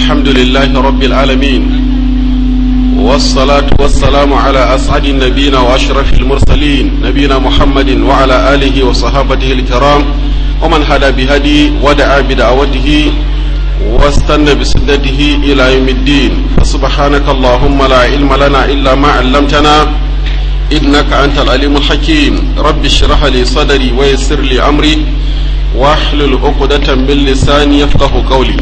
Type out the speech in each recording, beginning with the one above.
الحمد لله رب العالمين والصلاة والسلام على أسعد النبيين وأشرف المرسلين نبينا محمد وعلى آله وصحابته الكرام ومن هدى بهدي ودعا بدعوته واستنى بسنته إلى يوم الدين فسبحانك اللهم لا علم لنا إلا ما علمتنا إنك أنت العليم الحكيم رب اشرح لي صدري ويسر لي أمري واحلل عقدة من لساني يفقه قولي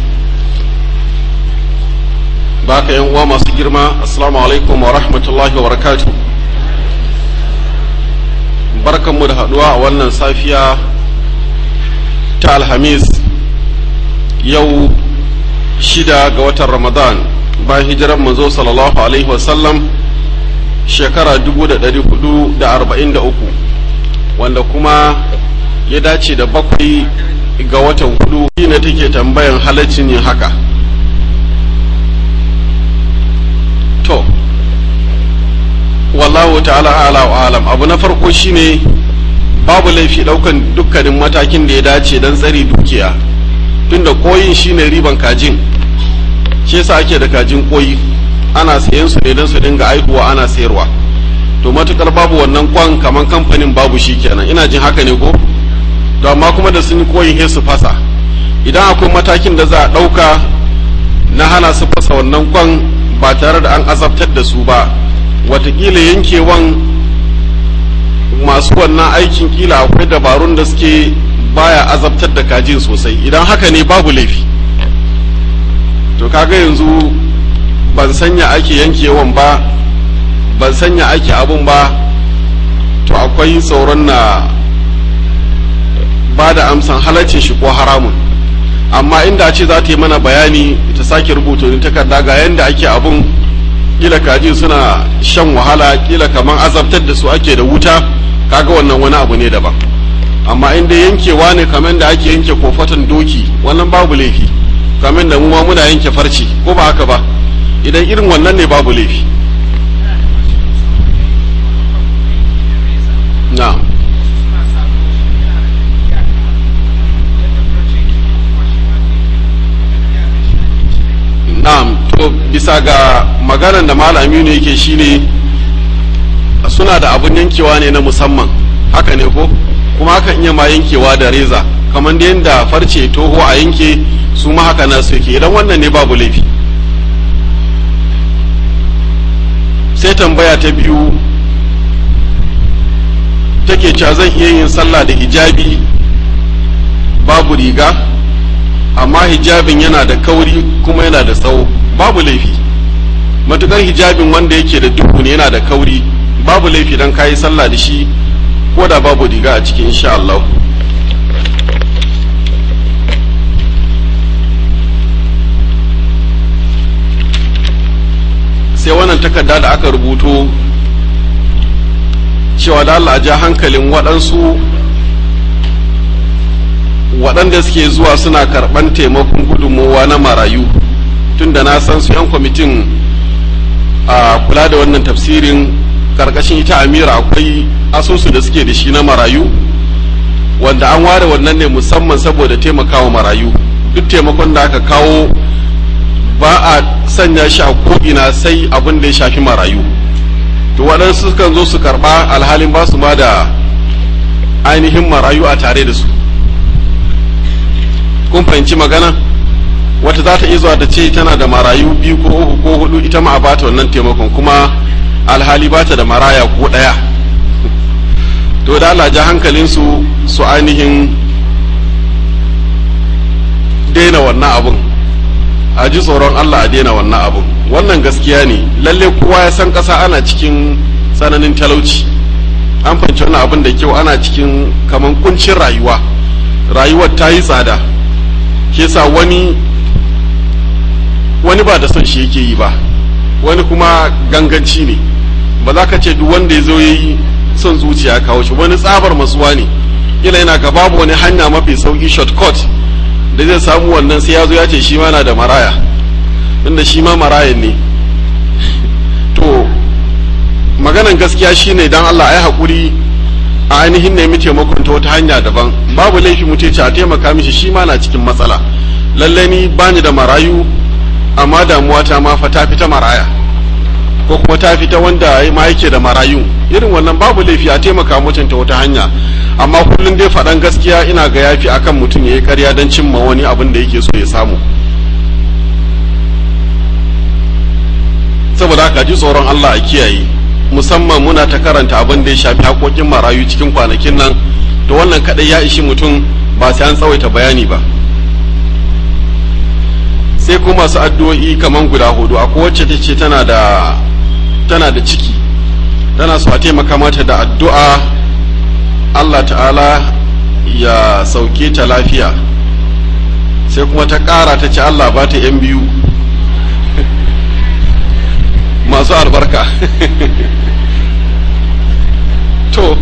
baka yan uwa masu girma assalamu alaikum wa rahmatullahi wa barakatuh barkanmu da haduwa a wannan safiya ta alhamis yau shida ga watan ramadan bayan hijiran manzo sallallahu alaihi wasallam shekara 443 wanda kuma ya dace da bakwai ga watan hudu ne take tambayan halaccin yin haka to wallahu ta'ala ala wa alam abu na farko shine babu laifi daukan dukkanin matakin da ya dace don tsari dukiya tunda koyin shine riban kajin shi yasa ake da kajin koyi ana sayan su ne don su dinga aihuwa ana sayarwa to matukar babu wannan kwan kaman kamfanin babu shi kenan ina jin haka ne ko to amma kuma da sun yi koyin he su fasa idan akwai matakin da za a ɗauka na hana su fasa wannan kwan ba tare da an azabtar da su ba watakila yankewan masu wannan aikin kila akwai dabarun da suke baya azabtar da kajin sosai idan haka ne babu laifi to kaga yanzu ban sanya ake yankewan ba ban sanya ake abun ba to akwai tsoron na ba da amsan halaccin shi ko haramun amma inda ce za ta yi mana bayani ta sake rubuta wani takarda ga yadda ake abun kila kaji suna shan wahala kila kamar azabtar da su ake da wuta kaga wannan wani abu ne daban amma inda yankewa ne kamar da ake yanke kofatan doki wannan babu laifi kamar da mu ma muna yanke farce ko ba haka ba idan irin wannan ne babu laifi na'am na'am to bisa ga maganar da malam aminu yake shine suna da abun yankewa ne na musamman haka ne ko kuma hakan iya ma yankewa da reza kamar da yadda farce toho a yanke su ma haka na su yake idan wannan ne babu laifi sai tambaya ta biyu take cewa zan iya yin sallah da hijabi babu riga amma hijabin yana da kauri kuma yana da tsawo babu laifi matukar hijabin wanda yake da duhu ne yana da kauri babu laifi don kayi sallah da shi ko da babu riga a cikin insha Allah sai wannan takarda da aka rubuto cewa da Allah ja hankalin waɗansu waɗanda suke zuwa suna karɓan taimakon gudunmowa na marayu tunda na san su 'yan kwamitin a kula da wannan tafsirin karkashin ita amira akwai asusu da suke da shi na marayu wanda an ware wannan ne musamman saboda taimakawa marayu duk taimakon da aka kawo ba a sanya shi a ko'ina sai abin da ya shafi marayu to waɗansu sukan zo su karɓa alhalin ba su ma da ainihin marayu a tare da su kun fahimci magana wata za ta iya zuwa da ce tana da marayu biyu ko uku ko hudu ita ma a bata wannan taimakon kuma alhali bata da maraya ko ɗaya to da Allah ja hankalinsu su ainihin daina wannan abun a ji tsoron Allah a daina wannan abun wannan gaskiya ne lalle kowa ya san ƙasa ana cikin tsananin talauci an fahimci wannan abin da kyau ana cikin kaman kuncin rayuwa rayuwar ta yi tsada ke sa wani wani ba da son shi yake yi ba wani kuma ganganci ne ba za ka ce duk wanda ya zo ya yi son zuciya kawo shi wani tsabar masuwa ne kila yana ga babu wani hanya mafi sauki shortcut da zai samu wannan sai ya zo ya ce shi ma na da maraya inda shi ma marayan ne to maganan gaskiya shine dan Allah ya haƙuri a ainihin nemi taimakon ta wata hanya daban babu laifi mu ce a taimaka mishi shi ma na cikin matsala lallai ni bani da marayu amma damuwa ta ma fa ta fita maraya ko kuma ta fita wanda ma yake da marayu irin wannan babu laifi a taimaka mutum ta wata hanya amma kullum dai faɗan gaskiya ina ga yafi akan mutum ya yi ƙarya don cimma wani abin da yake so ya samu saboda haka ji tsoron Allah a kiyaye musamman muna ta karanta abin da ya shafi haƙoƙin marayu cikin kwanakin nan to wannan kaɗai ya ishi mutum ba sai an tsawaita bayani ba sai kuma masu addu'o'i kaman guda hudu akwai wacce ta ce tana da tana da ciki tana so a taimaka mata da addu'a Allah ta'ala ya sauke ta lafiya sai kuma ta ƙara ta ce Allah ba ta ‘yan biyu masu albarka to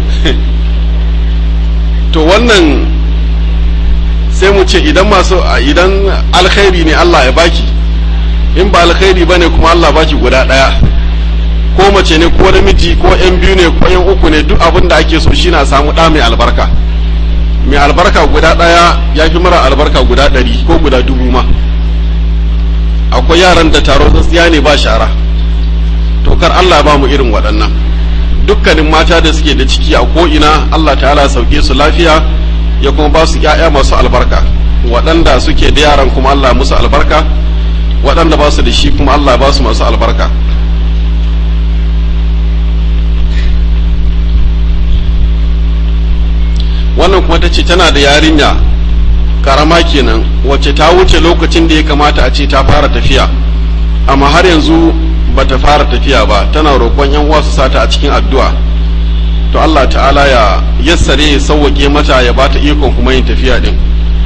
to wannan sai mu ce idan masu idan alkhairi ne Allah ya baki in ba alkhairi bane kuma Allah baki guda ɗaya ko mace ne ko namiji ko yan biyu ne ko yan uku ne duk abin da ake so shi na samu ɗa mai albarka mai albarka guda ɗaya ya fi mara albarka guda ɗari ko guda dubu ma akwai yaran da taro tsatsiya ne ba shara to kar Allah ba mu irin waɗannan dukkanin mata da suke da ciki a ko'ina Allah ta'ala sauke su lafiya ya kuma ba su ‘ya'ya masu albarka waɗanda suke da yaran kuma Allah musu albarka waɗanda ba su da shi kuma Allah ba su masu albarka wannan kuma ta ce tana da yarinya karama kenan wacce ta wuce lokacin da ya kamata a ce ta fara tafiya amma har yanzu ba ta fara tafiya ba tana roƙon yan uwa su sata a cikin addu'a to Allah ta'ala ya yassare ya sauwaƙe mata ya ba ta ikon kuma yin tafiya din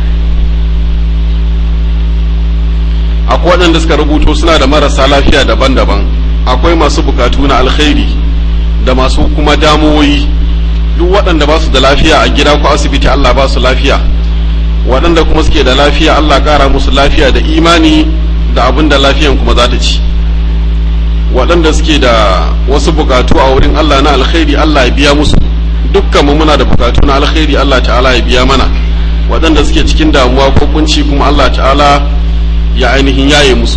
akwai waɗanda suka rubuto suna da marasa lafiya daban-daban akwai masu bukatu na alkhairi da masu kuma damuwoyi duk waɗanda ba su da lafiya a gida ko asibiti Allah ba su lafiya waɗanda kuma suke da lafiya Allah ƙara musu lafiya da imani da abin da lafiyan kuma za ta ci waɗanda suke da wasu bukatu a wurin Allah na alkhairi Allah ya biya musu dukkan mu muna da bukatu na alkhairi Allah ta'ala ya biya mana waɗanda suke cikin damuwa ko kunci kuma Allah ta'ala ya ainihin yaye musu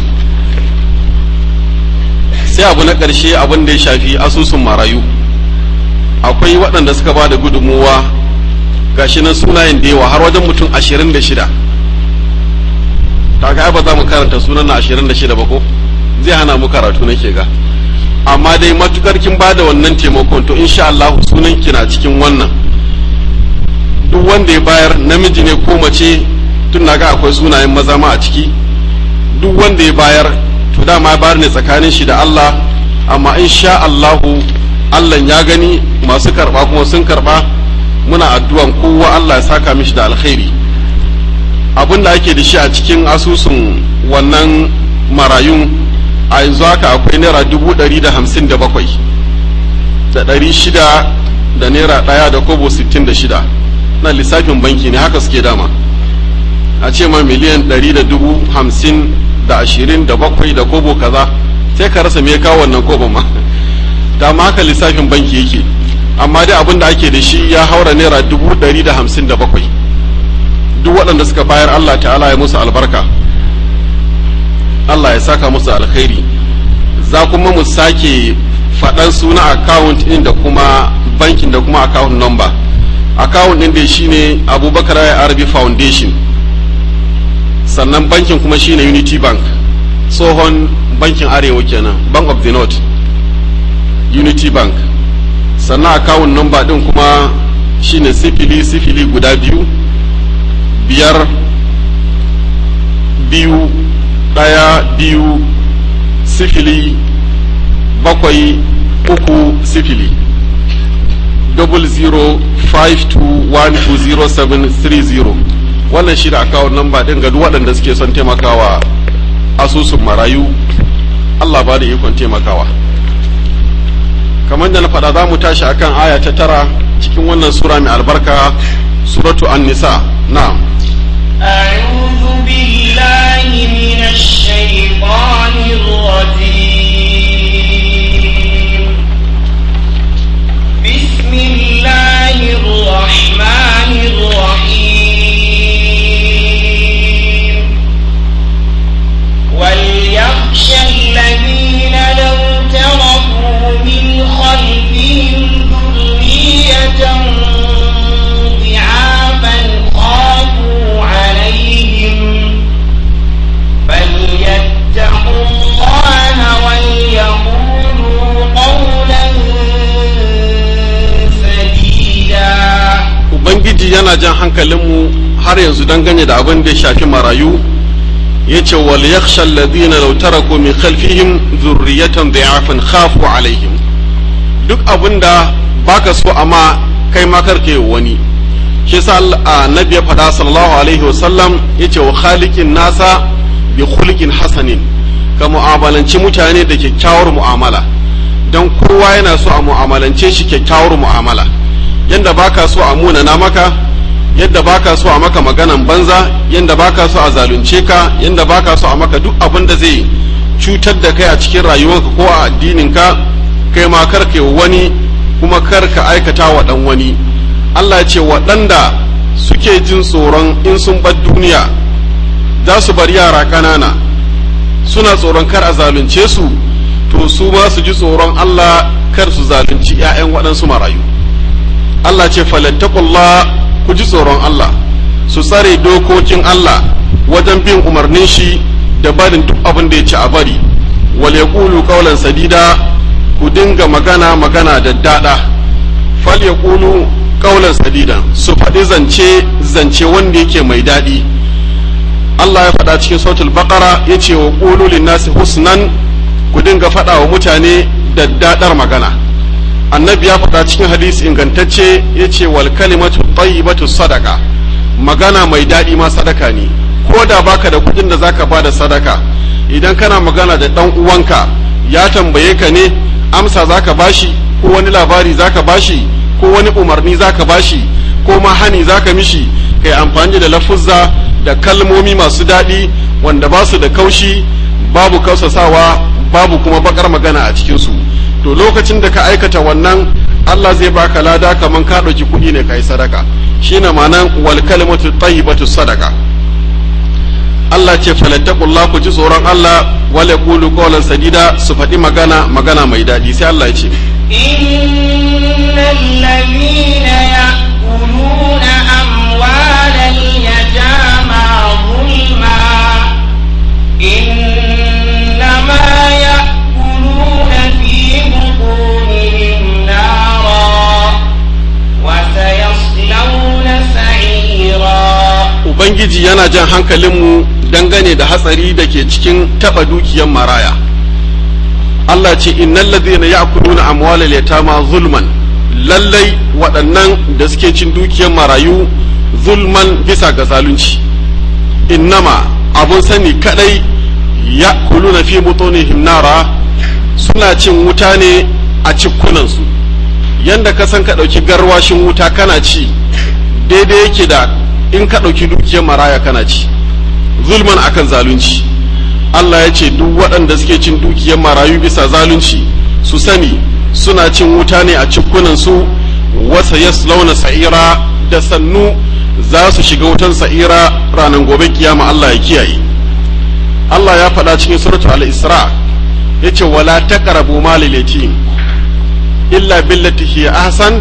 sai abu na ƙarshe abin da ya shafi asusun marayu akwai waɗanda suka ba da gudunmuwa gashi nan sunayen da yawa har wajen mutum ashirin da shida kaga ba za mu karanta sunan na ashirin da shida ba ko zai hana mu karatu nake ga amma dai matukar kin ba da wannan taimakon to insha Allah sunan ki na cikin wannan duk wanda ya bayar namiji ne ko mace tun na ga akwai sunayen maza ma a ciki duk wanda ya bayar to dama ya bayar ne tsakanin shi da Allah amma insha Allahu Allah ya gani masu karba kuma sun karba muna addu'an kowa Allah ya saka mishi da alkhairi abin da ake da shi a cikin asusun wannan marayun a yanzu haka akwai naira dubu ɗari da hamsin da bakwai da ɗari shida da naira ɗaya da kobo sittin da shida na lissafin banki ne haka suke dama a ce ma miliyan ɗari da dubu hamsin da ashirin da bakwai da kobo kaza sai ka rasa me ya kawo wannan kobo ma da ma haka lissafin banki yake amma dai abin da ake da shi ya haura naira dubu ɗari da hamsin da bakwai duk waɗanda suka bayar Allah ta'ala ya musu albarka Allah ya saka musu alkhairi za kuma mu sake faɗan suna account ɗin da kuma bankin da kuma account number account ɗin da shine abubakar arabi foundation sannan bankin kuma shine unity bank tsohon bankin arewa kenan bank of the north unity bank sannan account number ɗin kuma shine sifili sifili guda biyu biyar biyu ɗaya biyu sifili bakwai uku sifili double zero five two one two zero seven three zero wannan shi da akawun namba ɗin ga duk waɗanda suke son taimakawa asusun marayu Allah ba da ikon taimakawa kamar da na faɗa za mu tashi akan aya ta tara cikin wannan sura mai albarka suratu an-nisa na'am أعوذ بالله من الشيطان الرجيم بسم الله الرحمن الرحيم وليخشى ubangiji yana jan hankalinmu har yanzu dangane da abin da ya shafi marayu ya ce wal yakhsha alladhina law taraku min khalfihim dhurriyatan dha'afan khafu alaihim duk abin da baka so amma kai ma karke wani shi yasa annabi ya faɗa sallallahu alaihi wasallam yace wa khaliqin nasa bi khuluqin hasanin ka mu'amalanci mutane da kyakkyawar mu'amala dan kowa yana so a mu'amalance shi kyakkyawar mu'amala yanda baka so a munana maka yadda baka so a maka maganan banza yanda baka so a zalunce ka yanda baka so a maka duk abin da zai cutar da kai a cikin rayuwarka ko a addininka kai ma karka wani kuma karka aikata wa dan wani Allah ce waɗanda suke jin tsoron in sun bar duniya za su bar yara ƙanana suna tsoron kar a zalunce su to su ma su ji tsoron Allah kar su zalunci 'ya'yan waɗansu marayu Allah ce falattakullah ku ji tsoron Allah su tsare dokokin Allah wajen bin umarnin shi da barin duk abin da ya ci a bari wal yaqulu qawlan sadida ku dinga magana magana da dada fal yaqulu qawlan sadidan su faɗi zance zance wanda yake mai daɗi Allah ya faɗa cikin sautul baqara yace wa qulu lin-nasi husnan ku dinga faɗa wa mutane da dadar magana annabi ya faɗa cikin hadisi ingantacce ya ce wal kalimatu tayyibatu sadaka magana mai daɗi ma sadaka ne ko da baka da kuɗin da zaka bada sadaka idan kana magana da ɗan uwanka ya tambaye ka ne amsa zaka bashi ko wani labari zaka bashi ko wani umarni zaka bashi ko ma hani zaka mishi kai amfani da lafuzza da kalmomi masu daɗi wanda ba su da kaushi babu kausasawa babu kuma bakar magana a cikinsu to lokacin da ka aikata wannan Allah zai baka lada kaman ka ɗauki kuɗi ne kai sadaka shine ma'anan wal kalimatu tayyibatu sadaka Allah ce falattaqullah ku ji tsoron Allah wal yaqulu qawlan sadida su faɗi magana magana mai daɗi sai Allah ya ce innal ladhina ya'kuluna amwalal yatama zulma innama ya'kuluna fi butunihim nara wa sayaslawna sa'ira Ubangiji yana jan hankalinmu dangane da hatsari da ke cikin taɓa dukiyar maraya. Allah ce innal ladhina ya'kuluna amwalal yatama zulman lallai waɗannan da suke cin dukiyar marayu zulman bisa ga zalunci innama abun sani kadai ya'kuluna fi butunihim nara suna cin wuta ne a cikunansu yanda ka san ka ɗauki garwashin wuta kana ci daidai yake da in ka ɗauki dukiyar maraya kana ci zulman akan zalunci Allah ya ce duk waɗanda suke cin dukiyar marayu bisa zalunci su sani suna cin wuta ne a cikunansu wasa yaslauna sa'ira da sannu za su shiga wutan sa'ira ranar gobe kiyama Allah ya kiyaye Allah ya faɗa cikin suratul al-isra yace wala taqrabu malil yatim illa billati hiya ahsan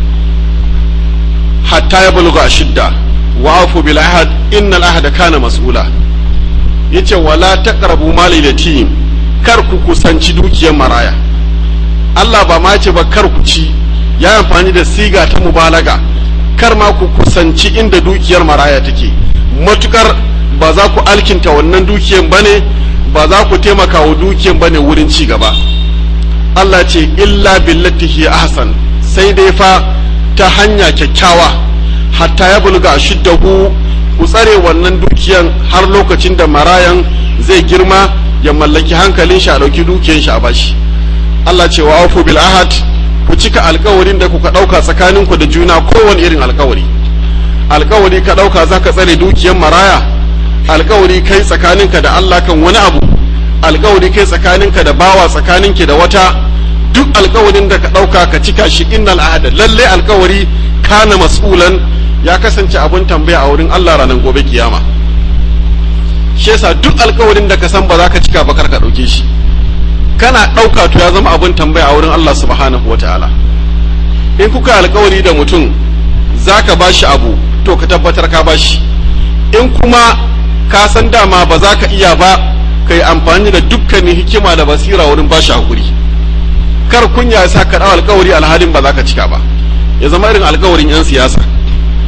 hatta yablugha ashidda wa afu bil ahad innal ahada kana mas'ula yace wala taqrabu malil yatim kar ku kusanci dukiyar maraya Allah ba ma ce ba kar ku ci ya amfani da siga ta mubalaga kar ma ku kusanci inda dukiyar maraya take matukar ba za ku alkinta wannan dukiyar bane ba za ku taimaka wa dukiyar bane wurin ci gaba Allah ce illa billati hi ahsan sai dai fa ta hanya kyakkyawa hatta ya bulga shiddahu ku tsare wannan dukiyan har lokacin da marayan zai girma ya mallaki hankalin shi a ɗauki dukiyan shi a bashi Allah ce wa aufu bil ahad ku cika alkawarin da kuka ɗauka tsakaninku da juna kowane irin alkawari alkawari ka ɗauka za ka tsare dukiyan maraya alkawari kai tsakaninka da Allah kan wani abu alkawari kai tsakaninka da bawa tsakaninki da wata duk alkawarin da ka ɗauka ka cika shi innal ahada lalle alkawari kana mas'ulan ya kasance abun tambaya a wurin Allah ranar gobe kiyama shi yasa duk alkawarin da ka san ba za ka cika ba kar ka ɗauke shi kana ɗauka to ya zama abun tambaya a wurin Allah subhanahu wataala in kuka alkawari da mutum za ka ba shi abu to ka tabbatar ka ba shi in kuma ka san dama ba za ka iya ba ka yi amfani da dukkanin hikima da basira wurin ba shi hakuri kar kunya ya sa ka ɗau alkawari alhalin ba za ka cika ba ya zama irin alkawarin 'yan siyasa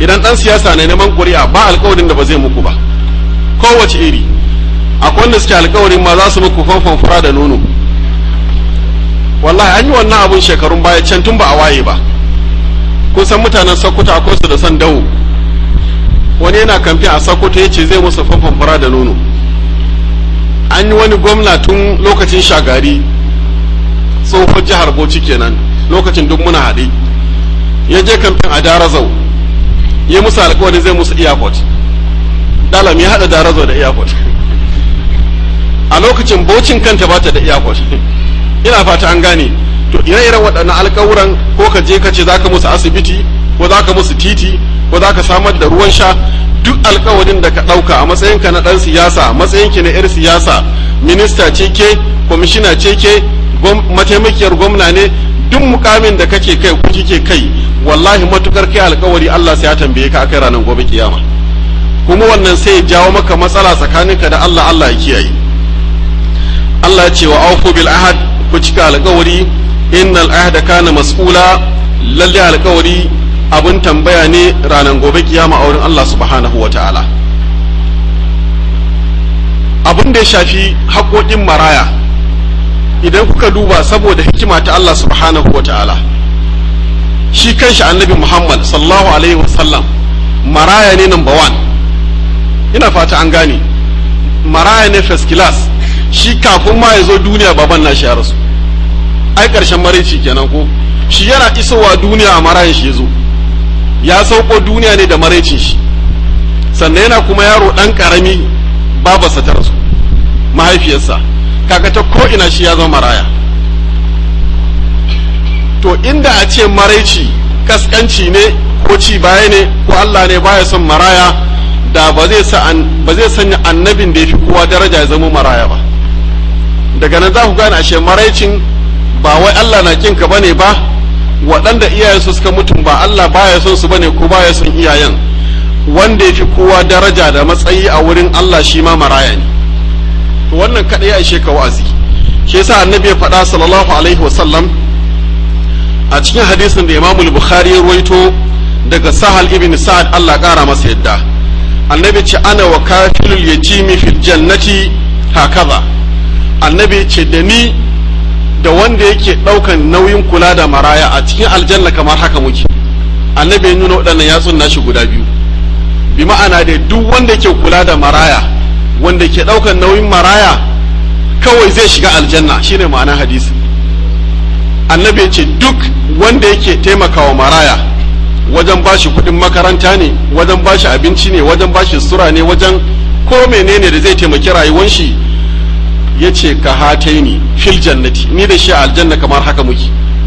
idan dan siyasa ne neman ƙuri'a ba alƙawarin da ba zai muku ba kowace iri akwai wanda suke alƙawarin ma za su muku fanfan fura da nono wallahi an yi wannan abun shekarun baya can tun ba a waye ba kun san mutanen sokoto akwai su da san dawo wani yana kamfe a sokoto ya ce zai musu fanfan fura da nono an yi wani gwamna tun lokacin shagari tsohon jihar bauchi kenan lokacin duk muna haɗe ya je kamfen a darazau ya musu alkawari zai musu airport dalam ya haɗa darazau da airport a lokacin baucin kanta ba ta da airport ina fata an gane to ire-iren waɗannan alkawuran ko ka je ka ce za ka musu asibiti ko za ka musu titi ko za ka samar da ruwan sha duk alkawarin da ka ɗauka a matsayinka na ɗan siyasa a matsayinki na 'yar siyasa minista ce ke kwamishina ce ke mataimakiyar gwamna ne duk mukamin da kake kai ko kike kai wallahi matukar kai alkawari Allah sai ya tambaye ka akai ranar gobe kiyama kuma wannan sai ya jawo maka matsala tsakaninka da Allah Allah ya kiyaye Allah ya ce wa aufu bil ahad ku cika alkawari innal ahda kana mas'ula lalle alkawari abin tambaya ne ranar gobe kiyama a wurin Allah subhanahu wa ta'ala abin da ya shafi haƙoƙin maraya idan kuka duba saboda hikima ta Allah subhanahu wa ta'ala shi kanshi annabi Muhammad sallallahu alaihi wasallam maraya ne number one ina fata an gane maraya ne first class shi kafin ma ya zo duniya baban nashi ya rasu ai ƙarshen maraici kenan ko shi yana isowa duniya a marayan shi ya zo ya sauko duniya ne da maraicin shi sannan yana kuma yaro ɗan ƙarami babarsa ta rasu mahaifiyarsa kaga ta ko ina shi ya zama maraya to inda a ce maraici kaskanci ne ko ci baya ne ko Allah ne baya son maraya da ba zai sa ba zai sanya annabin da ya fi kowa daraja ya zama maraya ba daga nan za ku gane ashe maraicin ba wai Allah na kinka bane ba waɗanda iyayensu suka mutum ba Allah baya son su bane ko baya son iyayen wanda ya fi kowa daraja da matsayi a wurin Allah shi ma maraya ne to wannan kaɗai ya ishe ka wa'azi shi yasa annabi ya faɗa sallallahu alaihi wasallam a cikin hadisin da imamul bukhari ya ruwaito daga sahal ibn sa'ad Allah ƙara masa yadda annabi ce ana wa kafilul yatimi fil jannati hakaza annabi ce da ni da wanda yake ɗaukan nauyin kula da maraya a cikin aljanna kamar haka muke annabi ya nuna waɗannan yatsun nashi guda biyu bi ma'ana da duk wanda ke kula da maraya wanda ke ɗaukan nauyin maraya kawai zai shiga aljanna shine ma'ana hadisi annabi ce duk wanda yake taimakawa maraya wajen bashi kuɗin makaranta ne wajen bashi abinci ne wajen bashi sura ne wajen ko menene da zai taimaki rayuwar shi ya ce ka hataini fil jannati ni da shi aljanna kamar haka muke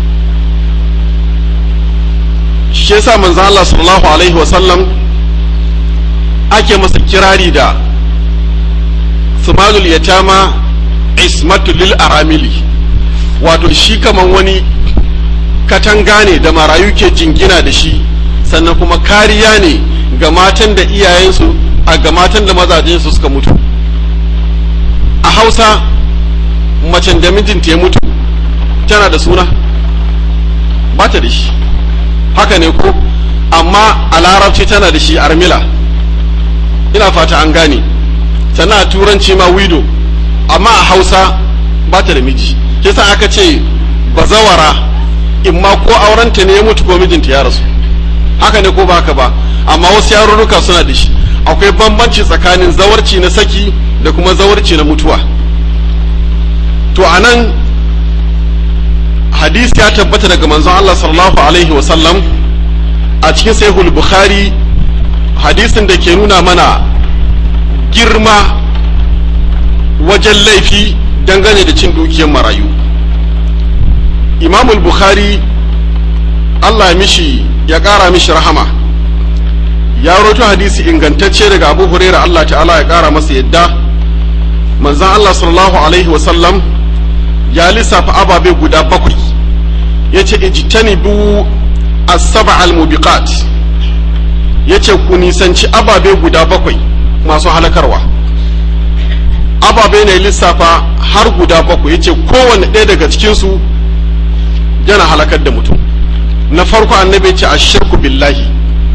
shi yasa manzo Allah sallallahu alaihi wa sallam ake masa kirari da sumalul yatama ismatu lil aramili wato shi kaman wani katanga ne da marayu ke jingina da shi sannan kuma kariya ne ga matan da iyayensu a ga matan da mazajensu suka mutu a hausa macen da mijinta ya mutu tana da suna ba ta da shi haka ne ko amma a larabci tana da shi armila ina fata an gane sannan a turanci ma wido amma a hausa ba ta da miji kisa aka ce bazawara in ma ko aurenta ne ya mutu ko mijinta ya rasu haka ne ko ba haka ba amma wasu yarurruka suna da shi akwai bambanci tsakanin zawarci na saki da kuma zawarci na mutuwa to a nan hadisi ya tabbata daga manzon Allah sallallahu alaihi wasallam a cikin sahihul bukhari hadisin da ke nuna mana girma wajen laifi dangane da cin dukiyar marayu imamul bukhari Allah ya mishi ya ƙara mishi rahama ya roto hadisi ingantacce daga abu huraira Allah ta'ala ya ƙara masa yadda manzan Allah sallallahu alaihi wasallam ya lissafa ababe guda bakwai ya ce ijtanibu as-saba al-mubiqat ya ce ku nisanci ababe guda bakwai masu halakarwa ababe ne lissafa har guda bakwai ya ce kowane ɗaya daga cikinsu yana halakar da mutum na farko annabi ce a shirku billahi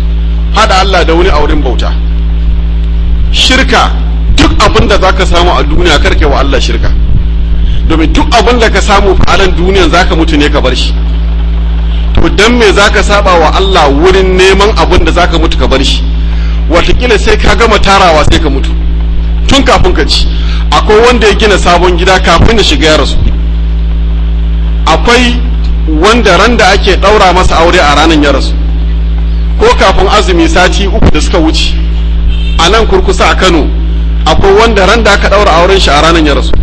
hada Allah da wani auren bauta shirka duk abin da zaka samu a duniya karke wa Allah shirka domin duk abin da ka samu fa'alan duniyan zaka mutu ne ka bar shi to dan me zaka saba wa Allah wurin neman abin da zaka mutu ka bar shi watakila sai ka gama tarawa sai ka mutu tun kafin ka ci akwai wanda ya gina sabon gida kafin ya shiga ya rasu akwai wanda ran da ake ɗaura masa aure a ranar ya rasu ko kafin azumi sati uku da suka wuce a nan kurkusa a kano akwai wanda ran da aka ɗaura auren shi a ranar ya rasu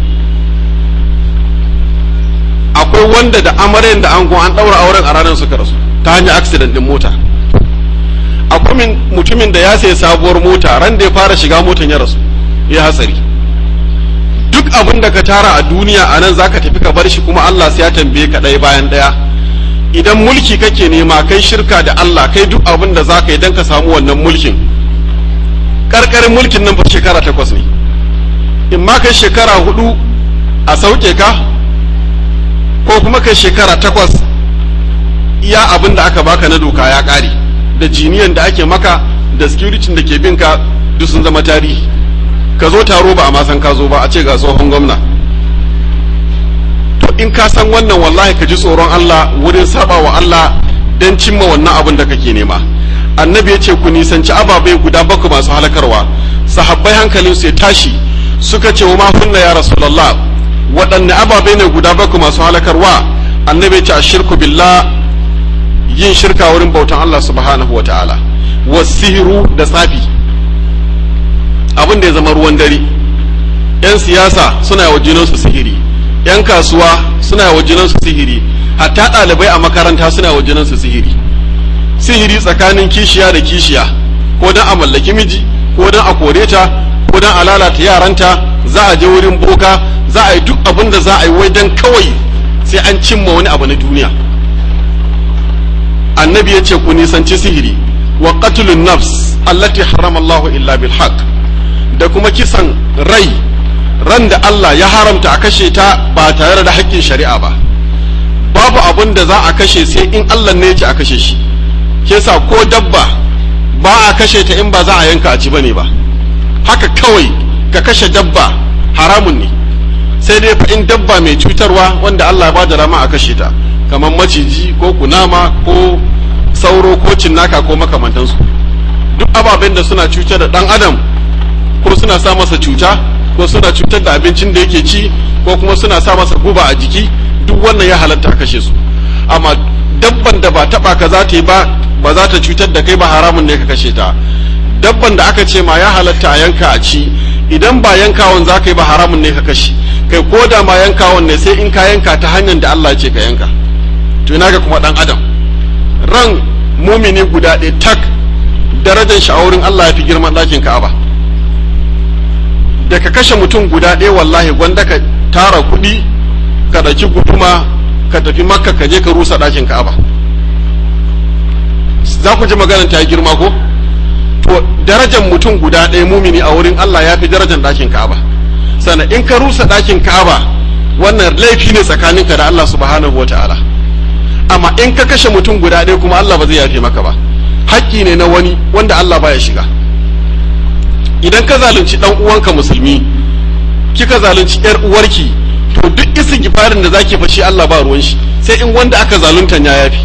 akwai wanda da amaryan da angon an ɗaura auren a ranar suka rasu ta hanyar accident din mota akwai mutumin da ya sayi sabuwar mota ran da ya fara shiga motan ya rasu ya hatsari duk abin da ka tara a duniya a nan zaka tafi ka bar shi kuma Allah sai ya tambaye ka ɗaya bayan ɗaya idan mulki kake nema kai shirka da Allah kai duk abin da zaka yi dan ka samu wannan mulkin karkarin mulkin nan fa shekara takwas ne in ma kai shekara hudu a sauke ka ko kuma kai shekara takwas iya abin da aka baka na doka ya ƙare da jiniyan da ake maka da security da ke bin ka duk sun zama tarihi ka zo taro ba a ma san ka zo ba a ce ga tsohon gwamna to in ka san wannan wallahi ka ji tsoron Allah wurin saba wa Allah don cimma wannan abin da kake nema annabi ya ce ku nisanci ababai guda bakwai masu halakarwa sahabbai hankalinsu ya tashi suka ce wa ma hunna ya rasulullah waɗanne ababai ne guda bakwai masu halakarwa annabi ya ce ashirku billah yin shirka wurin bautan Allah subhanahu wa ta'ala wasihiru da tsafi abin da ya zama ruwan dare yan siyasa suna wa junansu sihiri yan kasuwa suna wa junansu sihiri hatta ɗalibai a makaranta suna wa junansu sihiri sihiri tsakanin kishiya da kishiya ko don a mallaki miji ko don a kore ta ko don a lalata yaranta za a je wurin boka za a yi duk abin da za a yi wai don kawai sai an cimma wani abu na duniya annabi ya ce ku nisanci sihiri wa qatlun nafs allati harrama Allah illa bil haqq da kuma kisan rai ran da Allah ya haramta a kashe ta ba tare da haƙƙin shari'a ba babu abin da za a kashe sai in Allah ne ya ce a kashe shi kesa ko dabba ba a kashe ta in ba za a yanka a ci bane ba haka kawai ka kashe dabba haramun ne sai dai fa in dabba mai cutarwa wanda Allah ya ba da rama a kashe ta kamar maciji ko kunama ko sauro ko cinnaka ko makamantansu duk ababen da suna cutar da dan adam ko suna sa masa cuta ko suna cutar da abincin da yake ci ko kuma suna sa masa guba a jiki duk wannan ya halatta kashe su amma dabban da ba taba ka za ta yi ba ba za ta cutar da kai ba haramun ne ka kashe ta dabban da aka ce ma ya halatta a yanka a ci idan ba yankawan za ka yi ba haramun ne ka kashe kai ko da ma yankawan ne sai in ka yanka ta hanyar da Allah ce ka yanka to ina ga kuma dan adam ran mumini guda ɗaya tak darajar shi a wurin Allah ya fi girman ɗakin Ka'aba da ka kashe mutum guda ɗaya wallahi gwanda ka tara kuɗi ka ɗauki guduma ka tafi makka ka je ka rusa ɗakin Ka'aba za ku ji maganar ta yi girma ko to darajar mutum guda ɗaya mumini a wurin Allah ya fi darajar ɗakin Ka'aba sannan in ka rusa ɗakin Ka'aba wannan laifi ne tsakaninka da Allah subhanahu wata'ala amma in ka kashe mutum guda ɗaya kuma Allah ba zai yafe maka ba haƙƙi ne na wani wanda Allah baya shiga idan ka zalunci dan uwanka musulmi kika zalunci yar uwarki to duk isin gifarin da zaki fashi Allah ba ruwan shi sai in wanda aka zalunta ya yafi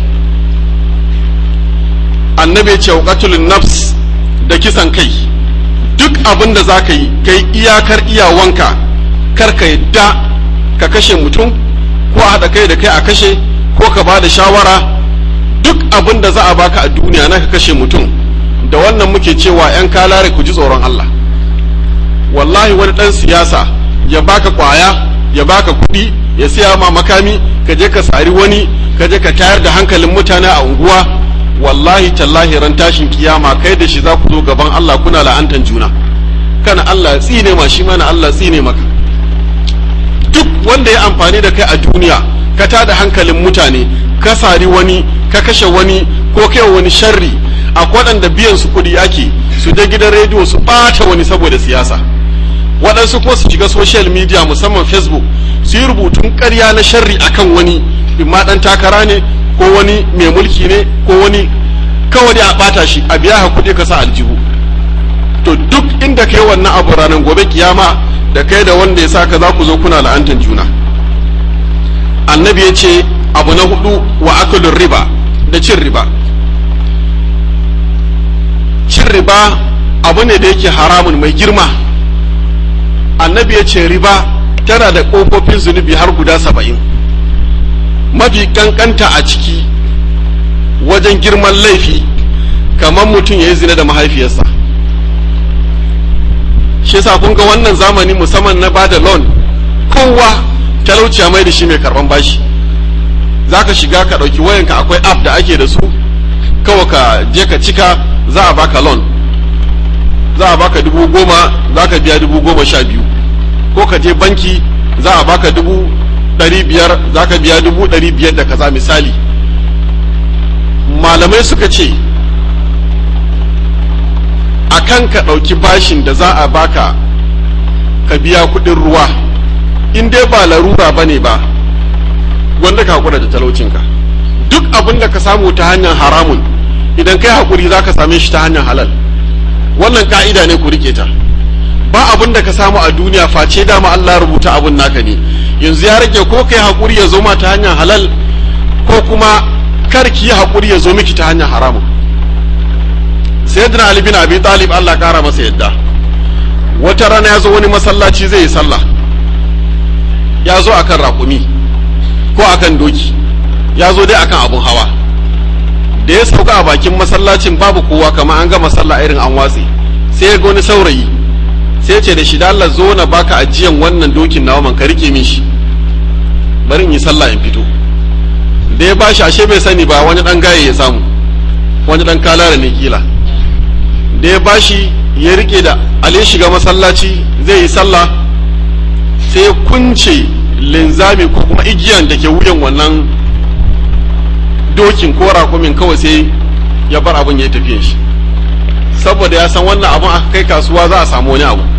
annabi ce qatlun nafs da kisan kai duk abin da zaka yi kai iyakar iyawanka kar ka yadda ka kashe mutum ko a haɗa kai da kai a kashe ko ka ba da shawara duk abin da za a baka a duniya na ka kashe mutum da wannan muke cewa 'yan kalare ku ji tsoron Allah wallahi wani ɗan siyasa ya baka kwaya ya baka kuɗi ya siya ma makami ka je ka sari wani ka je ka tayar da hankalin mutane a unguwa wallahi tallahi ran tashin kiyama kai da shi za ku zo gaban Allah kuna la'antan juna kana Allah tsine ma shi mana Allah tsine maka duk wanda ya amfani da kai a duniya ka tada hankalin mutane ka sari wani ka kashe wani ko kai wani sharri a waɗanda biyan su kuɗi ake su je gidan rediyo su ɓata wani saboda siyasa waɗansu ko su shiga social media musamman facebook su yi rubutun ƙarya na sharri akan wani imma ɗan takara ne ko wani mai mulki ne ko wani kawai dai a bata shi a biya kuɗi ka sa aljihu to duk inda kai wannan abu ranar gobe kiyama da kai da wanda ya sa ka za ku zo kuna la'antar juna annabi ya ce abu na hudu wa akulun riba da cin riba cin riba abu ne da yake haramun mai girma annabi ya ce riba tana da ƙofofin zunubi har guda saba'in mafi kankanta a ciki wajen girman laifi kamar mutum ya yi zina da mahaifiyarsa shi yasa kun ga wannan zamani musamman na bada loan kowa talauciya mai da shi mai karban bashi za ka shiga ka ɗauki wayanka akwai app da ake da su kawai ka je ka cika za a baka loan za a baka dubu goma za ka biya dubu goma sha biyu ko ka je banki za a baka dubu ɗari biyar za ka biya dubu ɗari biyar da kaza misali malamai suka ce a kan ka ɗauki bashin da za a baka ka biya kuɗin ruwa in dai ba larura ba ne ba wanda ka haƙura da talaucinka duk abin da ka samu ta hanyar haramun idan kai haƙuri za ka same shi ta hanyar halal wannan ka'ida ne ku rike ta ba abin da ka samu a duniya face dama Allah rubuta abin naka ne yanzu ya rage ko kai haƙuri ya zo ma ta hanyar halal ko kuma kar ki yi haƙuri ya zo miki ta hanyar haramun sayyidina ali bin abi talib Allah kara masa yadda wata rana ya zo wani masallaci zai yi sallah ya zo akan raƙumi ko akan doki ya zo dai akan abun hawa da ya sauka a bakin masallacin babu kowa kamar an gama sallah irin an watse sai ya ga wani saurayi sai ce da shi da Allah zo na baka ajiyan wannan dokin nawa man ka rike min shi bari in yi sallah in fito da ya bashi ashe bai sani ba wani dan gaye ya samu wani dan kalara ne kila da ya bashi ya rike da ale shiga masallaci zai yi sallah sai ya kunce linzami ko kuma igiyan da ke wuyan wannan dokin ko rakumin kawai sai ya bar abin ya tafiye shi saboda ya san wannan abin aka kai kasuwa za a samu wani abu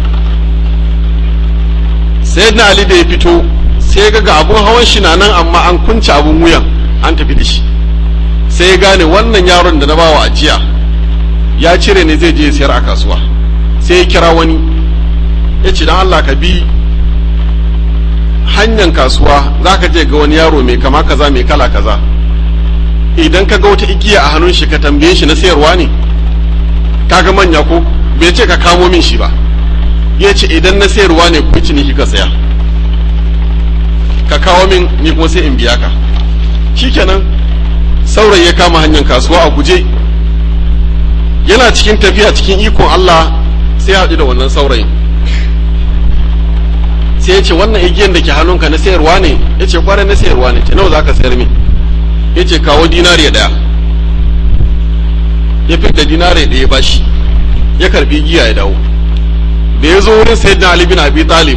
sai na ali da ya fito sai ga ga abun hawan shi na nan amma an kunce abun wuyan an tafi da shi sai ya gane wannan yaron da na bawa ajiya ya cire ne zai je sayar a kasuwa sai ya kira wani ya ce don Allah ka bi hanyar kasuwa za ka je ga wani yaro mai kama kaza mai kala kaza idan ka ga wata igiya a hannun shi ka tambaye shi na sayarwa ne kaga manya ko bai ce ka kamo min shi ba ya ce idan na sayarwa ne ku ciniki ka saya ka kawo min ni kuma sai in biya ka shikenan saurayi ya kama hanyar kasuwa a guje yana cikin tafiya cikin ikon Allah sai haɗu da wannan saurayin sai ya ce wannan igiyan da ke hannunka na sayarwa ne ya ce kwarai na sayarwa ne ce nawa za ka sayar min ya ce kawo dinariya ɗaya ya fi da dinariya ɗaya ba shi ya karbi giya ya dawo da ya zo wurin sayyidina Ali bin Abi Talib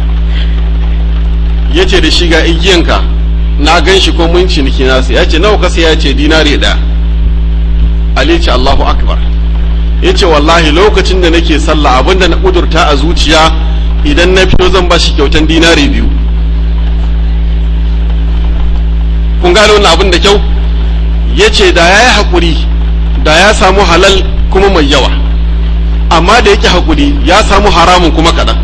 ya ce da shi ga igiyanka na gan shi ko mun ciniki nasu ya ce nawa ka sai ya ce dinariya ɗaya Ali ce Allahu Akbar ya ce wallahi lokacin da nake sallah abinda na ƙudurta a zuciya idan na fito zan ba shi kyautan dinari biyu kun gane wannan abin da kyau ya ce da ya yi haƙuri da ya samu halal kuma mai yawa amma da yake haƙuri ya samu haramun kuma kaɗan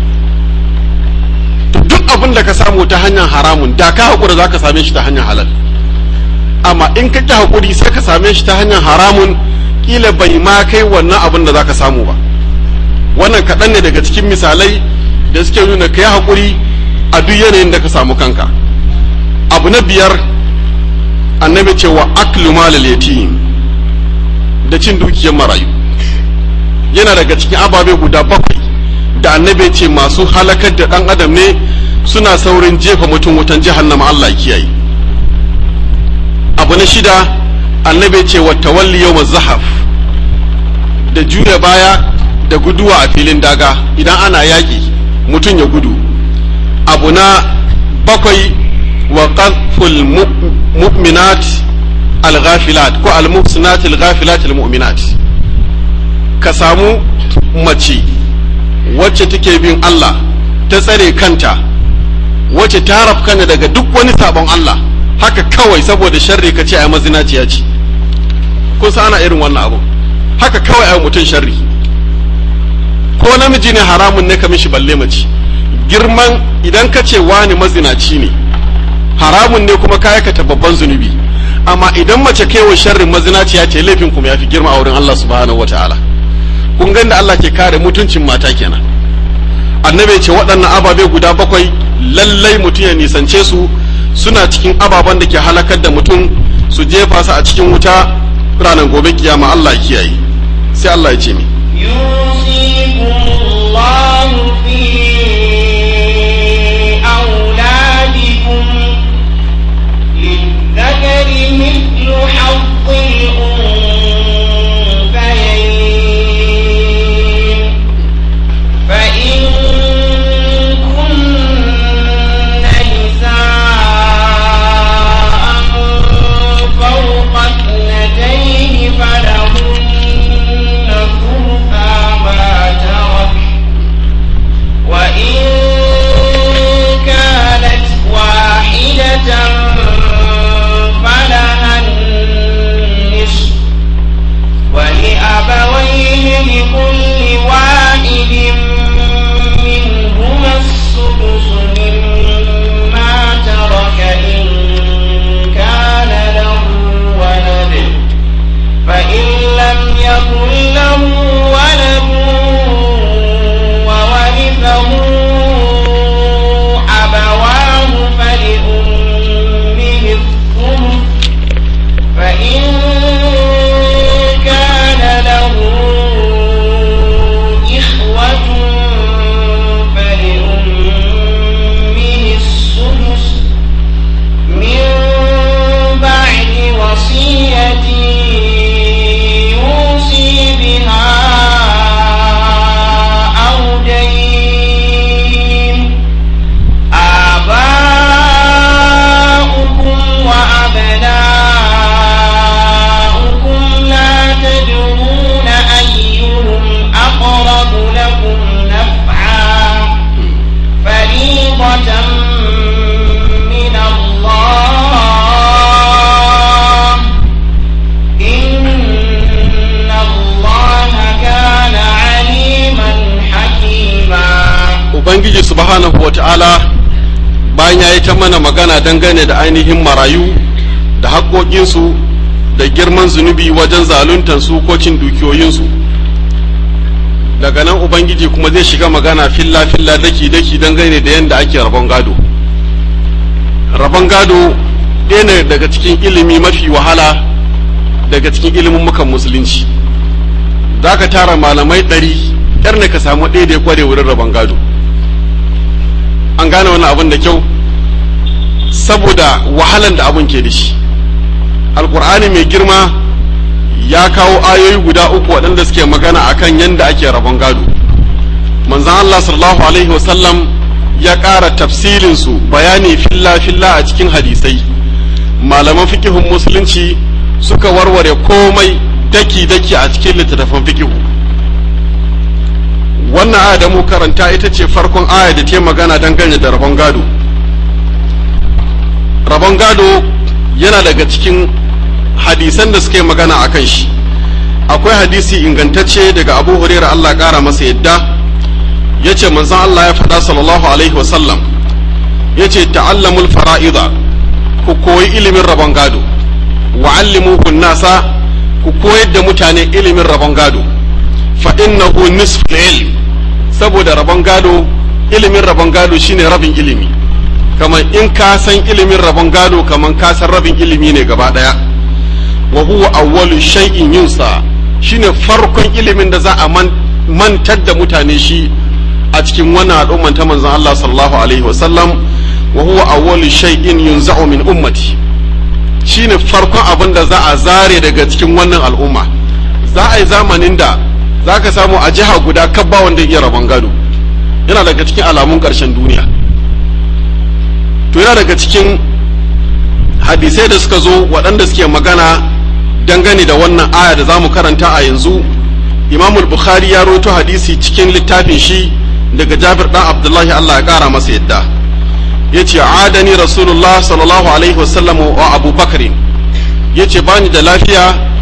duk abin da ka samu ta hanyar haramun da ka haƙura za ka same shi ta hanyar halal amma in ka ƙi haƙuri sai ka same shi ta hanyar haramun ƙila bai ma kai wannan abin da za ka samu ba wannan kaɗan ne daga cikin misalai da suke nuna ka yi haƙuri a duk yanayin da ka samu kanka abu na biyar annabi ce wa aklu malal yatim da cin dukiyar marayu yana daga cikin ababe guda bakwai da annabi ce masu halakar da ɗan adam ne suna saurin jefa mutum wutan jahannama Allah ya kiyaye abu na shida annabi ce wa tawalli yawm zahaf da juya baya da guduwa a filin daga idan ana yaƙi mutum ya gudu abu na bakwai wa qadful mu'minat al-ghafilat ko al-muhsinat al-ghafilat al-mu'minat ka samu mace wacce take bin Allah ta tsare kanta wacce ta rafkana daga duk wani sabon Allah haka kawai saboda sharri ka ce ai mazinaciya ce kun san ana irin wannan abu haka kawai ai mutum sharri ko namiji ne haramun ne ka mishi balle mace girman idan ka ce wani mazinaci ne haramun ne kuma ka aikata babban zunubi amma idan mace kaiwa sharrin mazinaci ya ce laifin kuma ya fi girma a wurin Allah subhanahu wataala kun ga da Allah ke kare mutuncin mata kenan annabi ce waɗannan ababe guda bakwai lallai mutum ya nisance su suna cikin ababen da ke halakar da mutum su jefa su a cikin wuta ranar gobe kiyama Allah ya kiyaye sai Allah ya ce mi يوصيكم الله في أولادكم للذكر مثل حظ الأنثيين فإن كن نساء فوق اثنتين فلهن ثلثا ما ترك وإن كانت واحدة فلها النصف ولأبويه لكل واحد منهما السدس مما ترك إن كان له ولد فإن لم يكن له ولد وورثه أبواه فلأمه الثلث فإن كان له إخوة فلأمه السدس من بعد وصية يوصي بها أو دين آباؤكم وأبناؤكم لا تدرون أيهم أقرب لكم نفعا فريضة من الله إن الله كان عليما حكيما ubangiji subhanahu wata'ala bayan ya yi ta mana magana dangane da ainihin marayu da haƙoƙinsu da girman zunubi wajen zaluntansu ko cin dukiyoyinsu daga nan ubangiji kuma zai shiga magana filla-filla daki-daki dangane da yadda ake rabon gado rabon gado ɗaya ne daga cikin ilimi mafi wahala daga cikin ilimin mukan musulunci za ka tara malamai ɗari yar ne ka samu ɗaya da ya kware wurin rabon gado an gane wannan abin da kyau saboda wahalan da abin ke da shi alkur'ani mai girma ya kawo ayoyi guda uku waɗanda suke magana akan yadda ake rabon gado manzan Allah sallallahu alaihi wasallam ya ƙara tafsilinsu bayani filla-filla a cikin hadisai malaman fikihun musulunci suka warware komai daki-daki a cikin littattafan fikihu wannan aya da mu karanta ita ce farkon aya da ta magana dangane da rabon gado rabon gado yana daga cikin hadisan da suka yi magana a kan shi akwai hadisi ingantacce daga abu huraira allah ƙara masa yadda ya ce manzan allah ya faɗa sallallahu alaihi wasallam ya ce ta'allamul fara'iza ku koyi ilimin rabon gado wa'allimuhun nasa ku koyar da mutane ilimin rabon gado fa innahu nisful ilm saboda rabon gado ilimin rabon gado shine rabin ilimi kamar in ka san ilimin rabon gado kamar ka san rabin ilimi ne gaba daya wa huwa awwalu shay'in yunsa shine farkon ilimin da za a mantar da mutane shi a cikin wannan al'umman ta manzon Allah sallallahu alaihi wa sallam wa huwa awwalu shay'in yunza'u min ummati shine farkon abin da za a zare daga cikin wannan al'umma za a yi zamanin da za ka samu a jiha guda kabba wanda iya rabon gado yana daga cikin alamun ƙarshen duniya to yana daga cikin hadisai da suka zo waɗanda suke magana dangane da wannan aya da za mu karanta a yanzu imamul bukhari ya roto hadisi cikin littafin shi daga jabir ɗan abdullahi allah ya ƙara masa yadda ya ce adani rasulullah sallallahu alaihi wasallam wa abu bakari ya ce bani da lafiya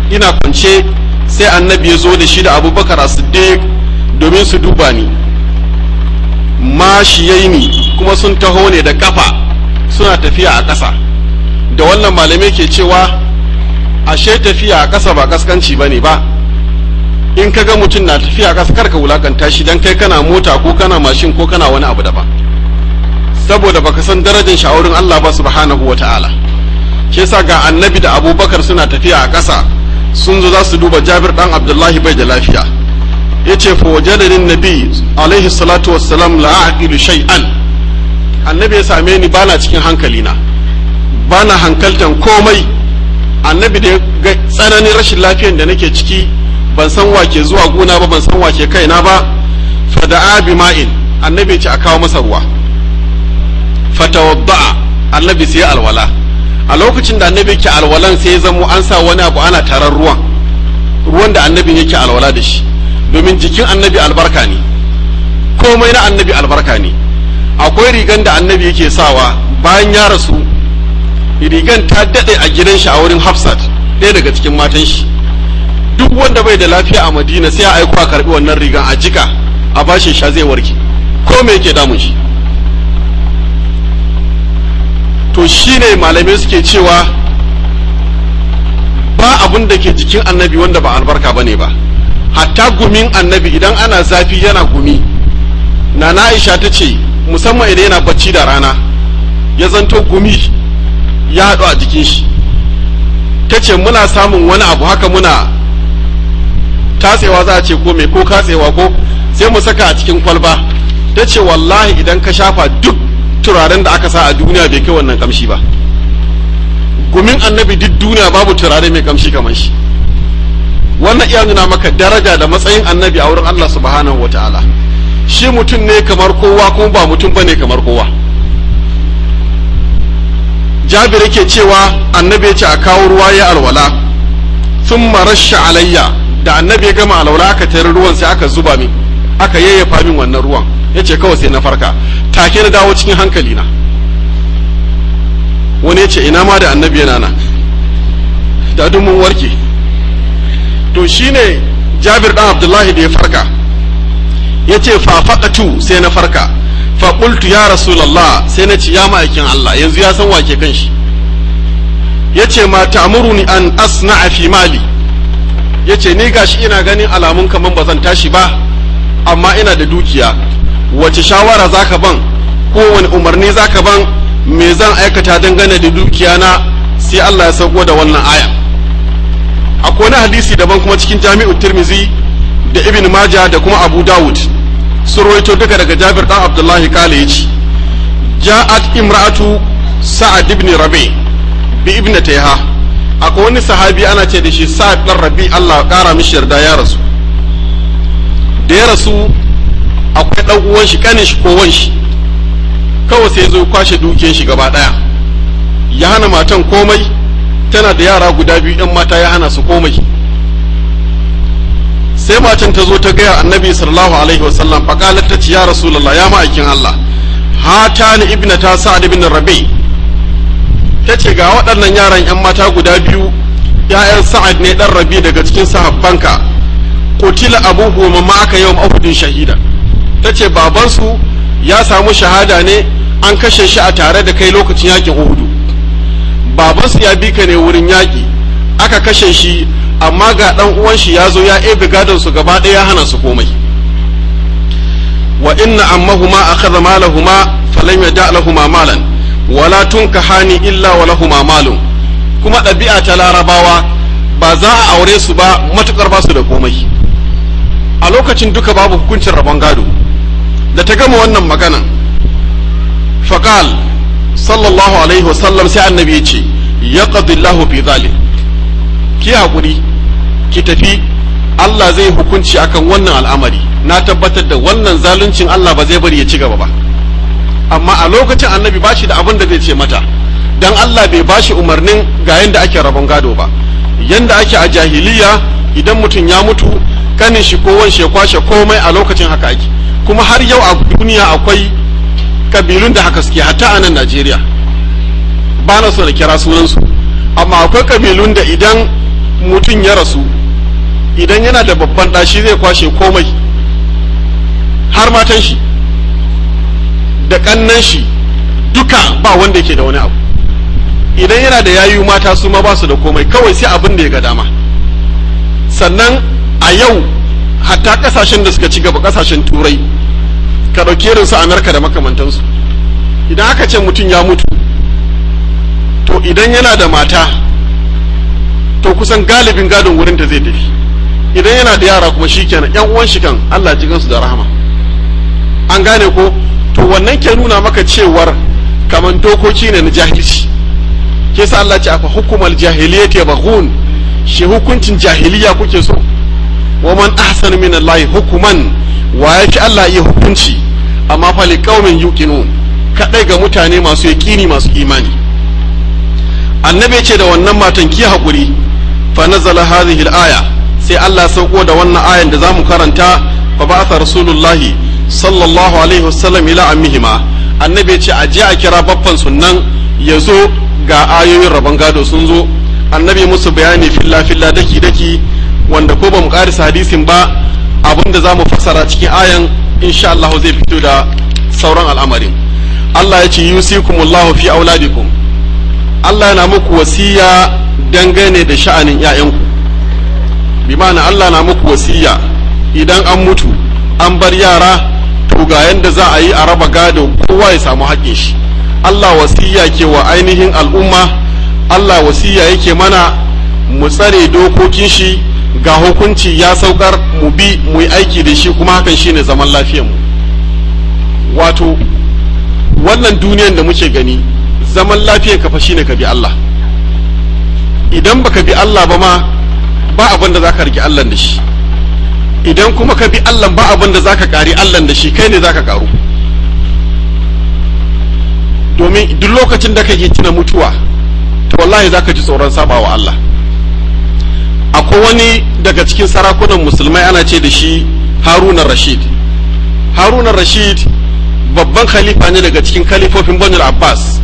ina kwance sai annabi ya zo da shi da abubakar siddiq domin su duba ni mashiyaini kuma sun taho ne da kafa suna tafiya a ƙasa da wannan malamai ke cewa ashe tafiya a ƙasa ba kaskanci ba ne ba in ka ga mutum na tafiya a ƙasa karka wulakanta shi don kai kana mota ko kana mashin ko kana wani abu daban saboda baka san darajar sha'aurin Allah ba subhanahu wa ta'ala shi yasa ga annabi da abubakar suna tafiya a ƙasa sun zo za su duba jabir dan abdullahi bai da lafiya ya ce fa wajadanin nabi alaihi salatu wassalam la aqilu shay'an annabi ya same ni bana cikin hankalina bana hankaltan komai annabi da ga tsananin rashin lafiyan da nake ciki ban san wake zuwa gona ba ban san wake kaina ba fada'a bi ma'in annabi ya ce a kawo masa ruwa fatawadda'a annabi sai alwala a lokacin da annabi yake alwalan sai ya zamo an sa wani abu ana tarar ruwan ruwan da annabin yake alwala da shi domin jikin annabi albarka ne komai na annabi albarka ne akwai rigan da annabi yake sawa bayan ya rasu rigan ta daɗe a gidan shi a wurin hafsat ɗaya daga cikin matan shi duk wanda bai da lafiya a madina sai a aiko a karɓi wannan rigan a jika a bashi sha zai warke ko me yake damun shi to shine malamai suke cewa ba abun da ke jikin annabi wanda ba albarka bane ba hatta gumin annabi idan ana zafi yana gumi na aisha ta ce musamman idan yana bacci da rana ya zanto gumi ya haɗu a jikin shi ta ce muna samun wani abu haka muna tatsewa za a ce ko mai ko katsewa ko sai mu saka a cikin kwalba ta ce wallahi idan ka shafa duk turaren da aka sa a duniya bai kai wannan kamshi ba gumin annabi duk duniya babu turare mai kamshi kamar shi wannan iya nuna maka daraja da matsayin annabi a wurin Allah subhanahu wataala shi mutum ne kamar kowa kuma ba mutum bane kamar kowa jabir yake cewa annabi ya ce a kawo ruwa ya alwala sun rasha alayya da annabi ya gama alwala aka tare ruwan sai aka zuba min aka yayyafa min wannan ruwan ya ce kawai sai na farka take na dawo cikin hankali na wani ya ce ina ma da annabi yana nan da duk mun warke to shine jabir dan abdullahi da ya farka ya ce fafaɗatu sai na farka faƙultu ya rasulallah sai na ci ya ma'aikin Allah yanzu ya san wake kan shi ya ce ma ta'muruni an asna fi mali ya ce ni gashi ina ganin alamun kaman ba zan tashi ba amma ina da dukiya wace shawara zaka ban ko wani umarni zaka ban me zan aikata dangane da dukiya na sai Allah ya sauko da wannan aya akwai wani hadisi daban kuma cikin jami'u tirmizi da ibn majah da kuma abu dawud sun rawaito duka daga jabir dan abdullahi kale yace ja'at imra'atu sa'ad ibn rabi bi ibn tayha akwai wani sahabi ana ce da shi sa'ad dan rabi Allah kara mishi yarda ya rasu da ya rasu akwai dan uwan shi kanin shi ko wan shi kawai sai zo kwashe dukiyar shi gaba daya ya hana matan komai tana da yara guda biyu yan mata ya hana su komai sai matan ta zo ta gaya annabi sallallahu alaihi wasallam faqalat ta ce ya rasulullah ya ma'aikin Allah hatani ibnata sa'ad ibn rabi ta ce ga waɗannan yaran yan mata guda biyu ya'yan sa'ad ne dan rabi daga cikin sahabbanka qutila abuhu ma aka yawm uhudin shahida ta ce babansu ya samu shahada ne an kashe shi a tare da kai lokacin yakin uhudu babansu ya bi ka ne wurin yaƙi aka kashe shi amma ga ɗan uwan shi ya zo ya ebe gadon su gaba ɗaya ya hana su komai wa inna ammahuma akhadha malahuma falam yada lahuma malan wala tunkahani illa wa lahuma malun kuma ɗabi'a ta larabawa ba za a aure su ba matukar ba su da komai a lokacin duka babu hukuncin rabon gado da ta gama wannan magana faqal sallallahu alaihi wasallam sai annabi ya ce ya Allahu fi zalim ki hakuri ki tafi Allah zai hukunci akan wannan al'amari na tabbatar da wannan zaluncin Allah ba zai bari ya ci gaba ba amma a lokacin annabi bashi da abin da zai ce mata dan Allah bai bashi umarnin ga yanda ake rabon gado ba yanda ake a jahiliya idan mutum ya mutu kanin shi ko wan kwashe komai a lokacin haka ake kuma har yau a duniya akwai kabilun da haka suke hatta a nan Najeriya ba na so da kira sunansu amma akwai kabilun da idan mutum ya rasu idan yana da babban ɗashi zai kwashe komai har matan shi da ƙannan shi duka ba wanda yake da wani abu idan yana da yayu mata su ma ba su da komai kawai sai abin da ya ga dama sannan a yau hatta kasashen da suka ci gaba kasashen turai ka ɗauki irin su amerika da makamantansu idan aka ce mutum ya mutu to idan yana da mata to kusan galibin gadon wurin da zai tafi idan yana da yara kuma shi kenan yan uwan shi kan allah ji gansu da rahama an gane ko to wannan ke nuna maka cewar kamar dokoki ne na jahilci ke sa allah ce afa hukumar jahiliyyati baghun shi hukuncin jahiliya kuke so wa man ahsanu min allahi hukuman wa yafi allah iya hukunci amma fa liqaumin yuqinun kadai ga mutane masu yaqini masu imani annabi ya ce da wannan matan ki hakuri fa nazala hadhihi al-aya sai Allah sauko da wannan ayan da zamu karanta fa ba'atha rasulullahi sallallahu alaihi wasallam ila ammihima annabi ya ce a je a kira baffan sunnan ya zo ga ayoyin rabon gado sun zo annabi musu bayani filla filla daki daki wanda ko ba mu karisa hadisin ba abinda za mu fassara cikin ayan insha Allah zai fito da sauran al'amarin Allah ya ce yusikumullahu fi auladikum Allah yana muku wasiya dangane da sha'anin ‘ya'yanku, bi ma'ana Allah na muku wasiya idan an mutu an bar yara to ga yadda za a yi a raba gado kowa ya samu haƙƙin shi. Allah wasiya ke wa ainihin al'umma, Allah wasiya yake mana mu tsare dokokin shi ga hukunci ya saukar mu bi mu yi aiki da shi kuma hakan shine zaman mu. Wato, wannan duniyan da muke gani zaman lafiyar ka fa shine ka bi Allah idan baka bi Allah ba ma ba abin da zaka rike Allah da shi idan kuma ka bi Allah ba abin da zaka kari Allah da shi kai ne zaka karu domin duk lokacin da kake tuna mutuwa to wallahi zaka ji tsoron sabawa Allah akwai wani daga cikin sarakunan musulmai ana ce da shi Haruna Rashid Haruna Rashid babban khalifa ne daga cikin khalifofin Banu Abbas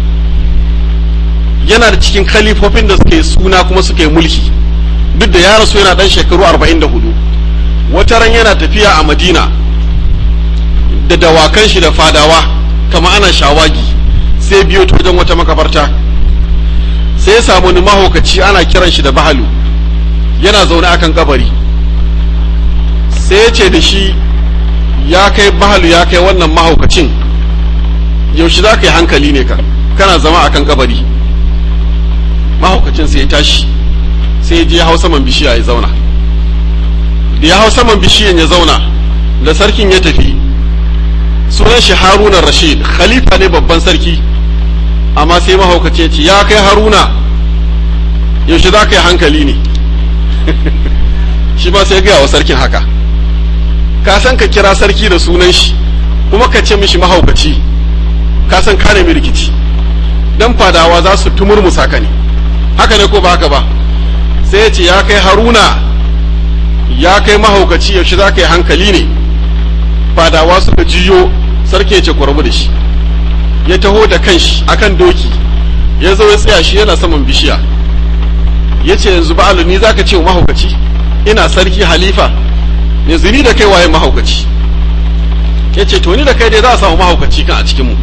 yana da cikin khalifofin da suke suna kuma suke mulki duk da ya rasu yana dan shekaru 44 wata ran yana tafiya a madina da dawakan shi da fadawa kama ana shawagi sai biyo ta wajen wata makabarta sai ya samu ni mahaukaci ana kiran shi da bahalu yana zaune akan kabari sai ya ce da shi ya kai bahalu ya kai wannan mahaukacin yaushe za ka yi hankali ne ka kana zama akan kabari mahaukacin sai ya tashi sai ya je ya hau saman bishiya ya zauna da ya hau saman bishiyan ya zauna da sarkin ya tafi sunan shi haruna rashid khalifa ne babban sarki amma sai mahaukaci ya ce ya kai haruna yaushe za ka yi hankali ne shi ma sai gaya wa sarkin haka ka san ka kira sarki da sunan shi kuma ka ce mishi mahaukaci ka san ka nemi rikici dan fadawa za su tumurmusa ka ne haka ne ko ba haka ba sai ya ce ya kai haruna ya kai mahaukaci yaushe za ka yi hankali ne fadawa suka jiyo sarki ya ce ku rabu da shi ya taho da kanshi akan doki ya zo ya tsaya shi yana saman bishiya ya ce yanzu ba'alu ni za ka ce wa mahaukaci ina sarki halifa yanzu ni da kai waye mahaukaci ya ce to ni da kai dai za a samu mahaukaci kan a cikinmu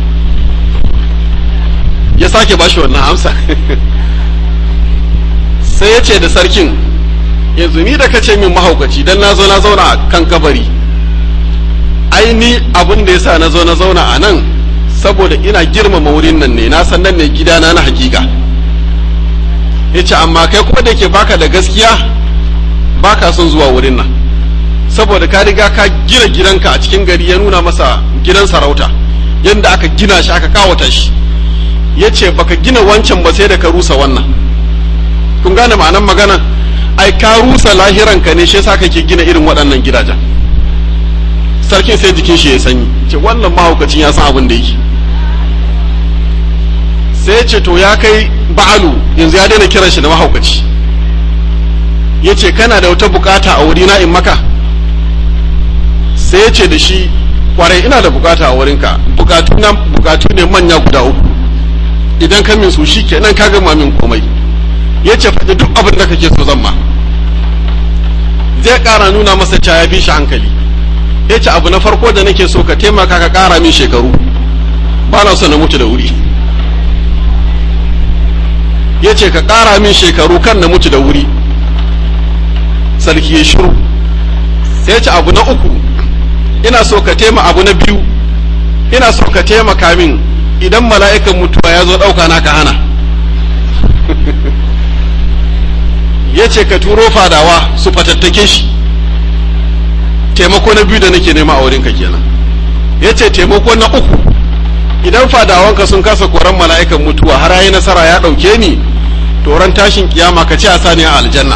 ya sake bashi wannan amsa sai ya ce da sarkin yanzu ni da ka ce min mahaukaci dan na zo na zauna a kan kabari ai ni abin da yasa na zo na zauna a nan saboda ina girmama wurin nan ne na san nan ne gidana na hakika ya ce amma kai kuma da ke baka da gaskiya baka son zuwa wurin nan saboda ka riga ka gina gidanka a cikin gari ya nuna masa gidan sarauta yadda aka gina shi aka kawata shi ya ce baka gina wancan ba sai da ka rusa wannan kun gane ma'anan magana ai ka rusa lahiranka ne shi yasa kake gina irin waɗannan gidajen sarkin sai jikin shi ya sanyi ce wannan mahaukacin ya san abin da yake sai ya ce to ya kai ba'alu yanzu ya daina kiran shi da mahaukaci ya ce kana da wata bukata a wurina in maka sai ya ce da shi kwarai ina da bukata a wurinka bukatu na bukatu ne manya guda uku idan ka min su shi kenan ka gama min komai ya ce faɗi duk abin da kake so zan ma zai ƙara nuna masa cewa ya bi shi hankali ya ce abu na farko da nake so ka taimaka ka ƙara min shekaru ba na so na mutu da wuri ya ce ka ƙara min shekaru kan na mutu da wuri sarki ya shiru sai ya ce abu na uku ina so ka taima abu na biyu ina so ka taimaka min idan mala'ikan mutuwa ya zo ɗauka na ka hana ya ce ka turo fadawa su fatattake shi taimako na biyu da nake nema a wurinka kenan ya ce taimako na uku idan fadawanka sun kasa koran mala'ikan mutuwa har yayi nasara ya ɗauke ni to ran tashin kiyama ka ce a sani a aljanna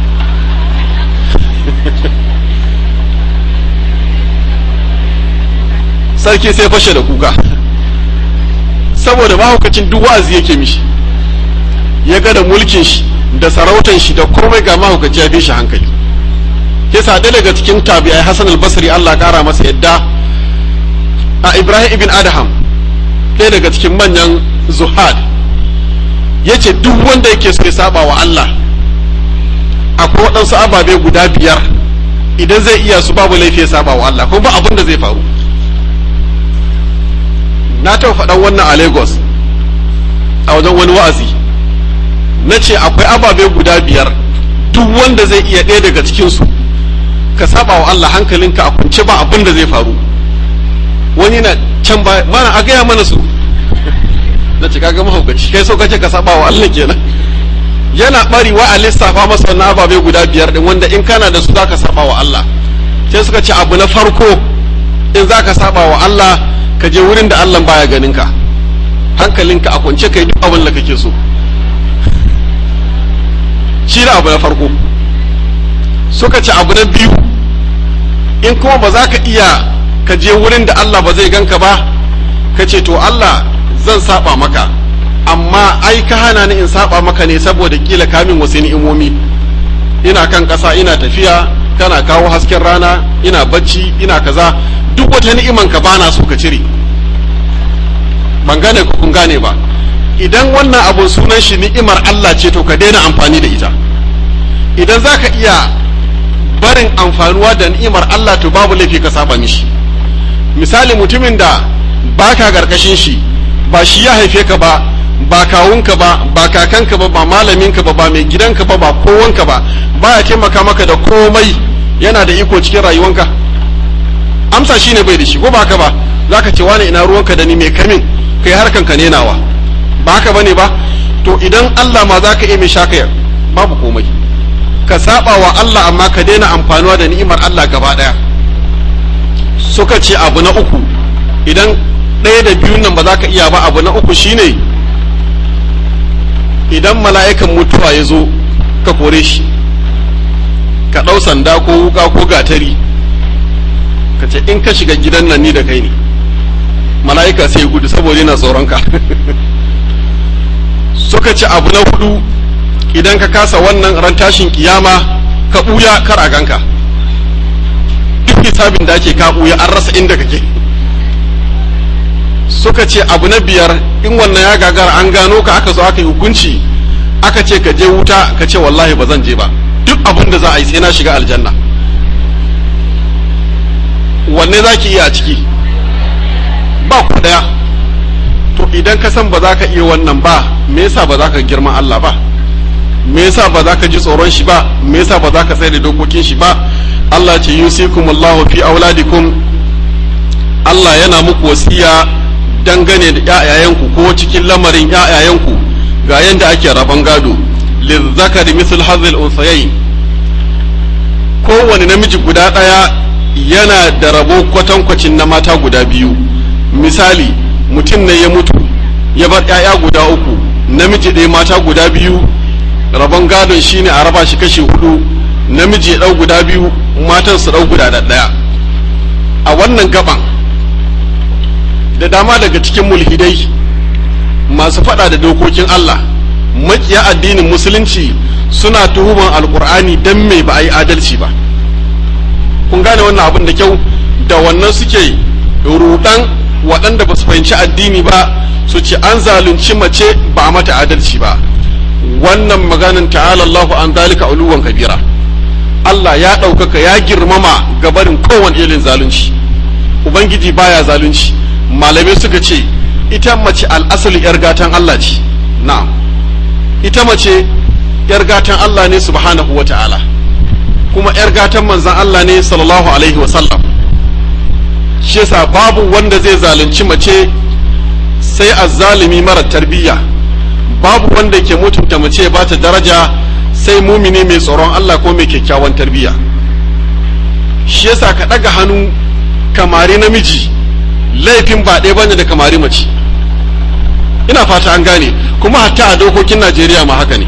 sarki sai fashe da kuka saboda mahaukacin duk wa'azi yake mishi ya ga da mulkin shi da sarautan shi da komai ga mahaukaci ya bi shi hankali yasa ɗaya daga cikin tabi'ai Hassan al-Basri Allah ƙara masa yadda a Ibrahim ibn Adham ɗaya daga cikin manyan zuhad yace duk wanda yake so ya saba wa Allah akwai waɗansu ababe guda biyar idan zai iya su babu laifi ya saba wa Allah kuma ba abin da zai faru na taɓa faɗan wannan a Lagos a wajen wani wa'azi na ce akwai ababe guda biyar duk wanda zai iya ɗaya daga cikinsu ka saba wa Allah hankalinka a kunce ba abin da zai faru wani na can ba mana a gaya mana su na ce kaga mahaukaci kai so kace ka saba wa Allah kenan yana bari wa a lissafa masa wannan ababe guda biyar din wanda in kana da su zaka saba wa Allah sai suka ce abu na farko in zaka saba wa Allah ka je wurin da Allah baya ganin ka hankalinka a kwance kai duk abin da kake so shi da abu na farko suka ce abu na biyu in kuma ba za ka iya ka je wurin da Allah ba zai ganka ba ka ce to Allah zan saba maka amma ai ka hana ni in saba maka ne saboda kila kamin wasu ni'imomi ina kan ƙasa ina tafiya kana kawo hasken rana ina bacci ina kaza duk wata ni'iman ka bana so ka cire ban gane ko kun gane ba idan wannan abun sunan shi ni'imar Allah ce to ka daina amfani da ita idan za ka iya barin amfanuwa da ni'imar Allah to babu laifi ka saba mishi misali mutumin da baka garkashin shi ba shi ya haife ka ba ba kawunka ba ba kakanka ba ba malaminka ba ba mai gidanka ba ba kowanka ba baya taimaka maka da komai yana da iko cikin rayuwanka amsa shine bai da shi ko ba ka ba zaka ce wani ina ruwanka da ni mai kamin kai harkan ka nenawa ba haka bane ba to idan Allah ma zaka iya mai shaka babu komai ka saba wa Allah amma ka daina amfanuwa da ni'imar Allah gaba daya suka ce abu na uku idan ɗaya da biyun nan ba za ka iya ba abu na uku shine idan mala'ikan mutuwa ya zo ka kore shi ka ɗau sanda ko wuka ko gatari ka ce in ka shiga gidan nan ni da kai ne mala'ika sai gudu saboda yana tsoronka suka ce abu na hudu idan ka kasa wannan ran tashin kiyama ka ɓuya kar a ganka duk hisabin da ake ka ɓuya an rasa inda kake suka ce abu na biyar in wannan ya gagara an gano ka aka zo aka yi hukunci aka ce ka je wuta ka ce wallahi ba zan je ba duk abin da za a yi sai na shiga aljanna wanne za ki iya a ciki ba ku daya to idan ka san ba za ka iya wannan ba me yasa ba za ka girma Allah ba me yasa ba za ka ji tsoron shi ba me yasa ba za ka tsaye da dokokin shi ba Allah ce yusikumullahu fi auladikum Allah yana muku wasiya dangane da ƴaƴayenku ko cikin lamarin ƴaƴayenku ga yanda ake rabon gado lizzakari misl hazil unsayayn kowane namiji guda ɗaya yana da rabo kwatankwacin na mata guda biyu misali mutum ne ya mutu ya bar ƴaƴa guda uku namiji ɗaya mata guda biyu rabon gadon shine a raba shi kashi hudu namiji ya ɗau guda biyu matan su ɗau guda ɗaya a wannan gaban da dama daga cikin mulhidai masu faɗa da dokokin Allah makiya addinin musulunci suna tuhuman alkur'ani don me ba a yi adalci ba kun gane wannan abin da kyau da wannan suke rudan waɗanda ba su fahimci addini ba su ce an zalunci mace ba a mata adalci ba wannan maganin ta'ala Allahu an zalika uluwan kabira Allah ya ɗaukaka ya girmama gabarin kowane irin zalunci ubangiji baya zalunci malamai suka ce ita mace al'asali yar gatan Allah ce na'am ita mace yar gatan Allah ne subhanahu wa ta'ala kuma yar gatan manzan Allah ne sallallahu alaihi wa sallam shi yasa babu wanda zai zalunci mace sai azzalimi mara tarbiyya babu wanda ke mutunta mace ba ta daraja sai mumini mai tsoron Allah ko mai kyakkyawan tarbiyya shi yasa ka ɗaga hannu kamari namiji laifin ba ɗaya bane da kamari mace ina fata an gane kuma hatta a dokokin Najeriya ma haka ne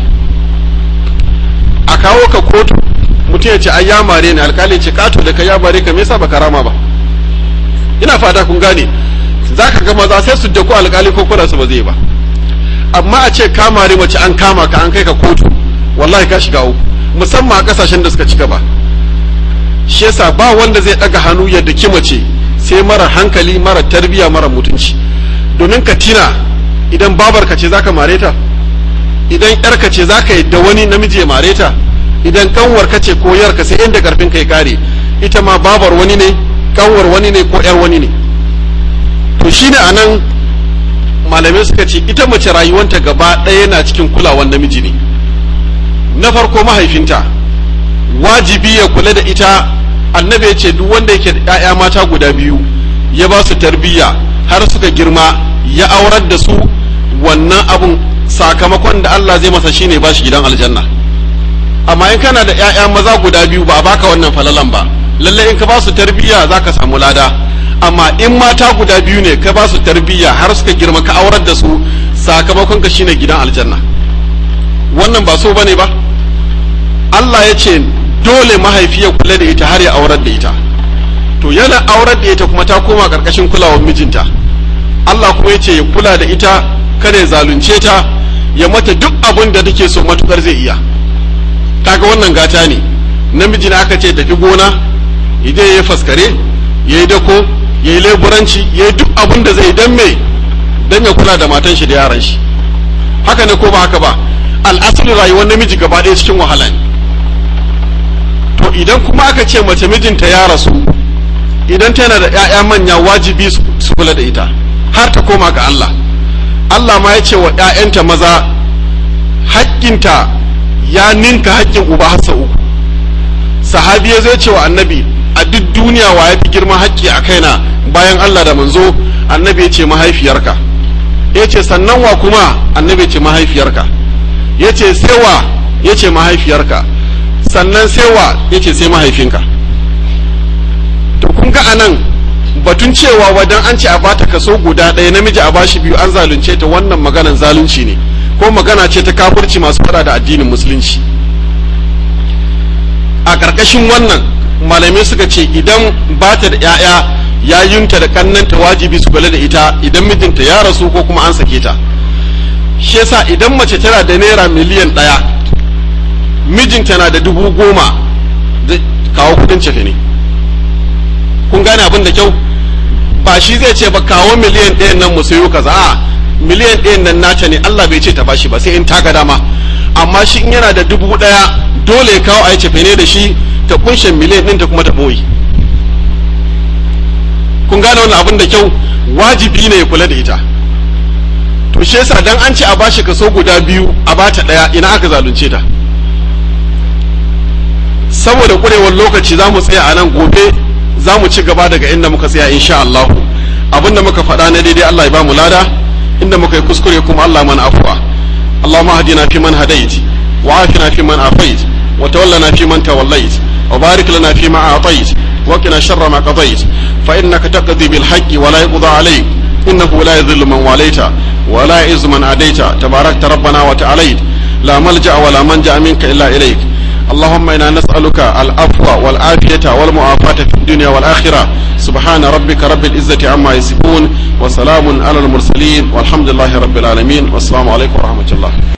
a kawo ka kotu mutum ya ce ai ya mare ni alkali ce kato da ka ya mare ka me yasa baka rama ba ina fata kun gane zaka ga maza sai su dako alkali ko kula su ba zai ba amma a ce ka mare mace an kama ka an kai ka kotu wallahi ka shiga uku musamman a kasashen da suka ci gaba shi yasa ba wanda zai daga hannu ya daki mace sai mara hankali mara tarbiya mara mutunci domin ka tina idan babar ka ce zaka mare ta idan yar ka ce zaka yadda wani namiji ya mare ta idan kanwar ka ce ko yar ka sai inda karfin kai kare ita ma babar wani ne kanwar wani ne ko yar wani ne to shine anan malamai suka ce ita mace rayuwanta gaba ɗaya yana cikin kulawan namiji ne na farko mahaifinta wajibi ya kula da ita annabi ya ce duk wanda yake da 'ya'ya mata guda biyu ya ba su tarbiyya har suka girma ya aurar da su wannan abun sakamakon da Allah zai masa shine ba shi gidan aljanna amma in kana da 'ya'ya maza guda biyu ba a baka wannan falalan ba lalle in ka ba su tarbiyya zaka samu lada amma in mata guda biyu ne ka ba su tarbiyya har suka girma ka aurar da su sakamakon ka shine gidan aljanna wannan ba so bane ba Allah ya ce dole mahaifi ya kula da ita har ya aurar da ita to yana aurar da ita kuma ta koma karkashin kulawar mijinta Allah kuma ya ce ya kula da ita kada ya zalunce ta ya mata duk abin da take so matukar zai iya kaga wannan gata ne namiji na aka ce tafi gona idan ya faskare ya yi dako ya yi leburanci ya yi duk abin da zai dan me dan ya kula da matan shi da yaran shi haka ne ko ba haka ba al'asalin rayuwar namiji gaba ɗaya cikin wahala ne to idan kuma aka ce mace mijinta ya rasu idan tana da 'ya'ya manya wajibi su kula da ita har ta koma ga Allah Allah ma ya ce wa 'ya'yanta maza haƙƙinta ya ninka haƙƙin uba har sau uku sahabi ya zai ce wa annabi a duk duniya wa ya fi girman haƙƙi a kaina bayan Allah da manzo annabi ya ce mahaifiyarka ya ce sannan wa kuma annabi ya ce mahaifiyarka ya ce sai wa ya ce mahaifiyarka sannan sai wa ya ce sai mahaifinka to kun ga anan batun cewa wadan an ce a bata kaso guda ɗaya namiji a bashi biyu an zalunce ta wannan maganan zalunci ne ko magana ce ta kafirci masu fada da addinin musulunci a ƙarƙashin wannan malamai suka ce idan ba ta da 'ya'ya yayunta da kannanta wajibi su kula da ita idan mijinta ya rasu ko kuma an sake ta shi yasa idan mace tana da naira miliyan ɗaya mijinta na da dubu goma zai kawo kudin cefe ne kun gane abin da kyau ba shi zai ce ba kawo miliyan ɗayan nan mu sayo kaza a miliyan ɗayan nan nata ne Allah bai ce ta bashi ba sai in ta ga dama amma shi in yana da dubu ɗaya dole ya kawo a yi cefe ne da shi ta kunshe miliyan ɗin ta kuma ta ɓoye kun gane wannan abin da kyau wajibi ne ya kula da ita to shi yasa dan an ce a bashi kaso guda biyu a bata ɗaya ina aka zalunce ta saboda kurewar lokaci za mu tsaya a nan gobe za mu ci gaba daga inda muka tsaya insha Allah abinda muka faɗa na daidai Allah ya ba mu lada inda muka yi kuskure kuma Allah mana afuwa Allahumma hadina fi man hadait wa afina fi man afait wa tawallana fi man tawallait wa barik lana fi ma atait wa qina sharra ma qadait fa innaka taqdi bil haqqi wa la yuqda alayk innahu la yadhillu man walaita wa la yu'izzu man adaita tabarakta rabbana wa ta'alait la malja wa la manja minka illa ilayk اللهم إنا نسألك العفو والعافية والمعافاة في الدنيا والآخرة سبحان ربك رب العزة عما يصفون وسلام على المرسلين والحمد لله رب العالمين والسلام عليكم ورحمة الله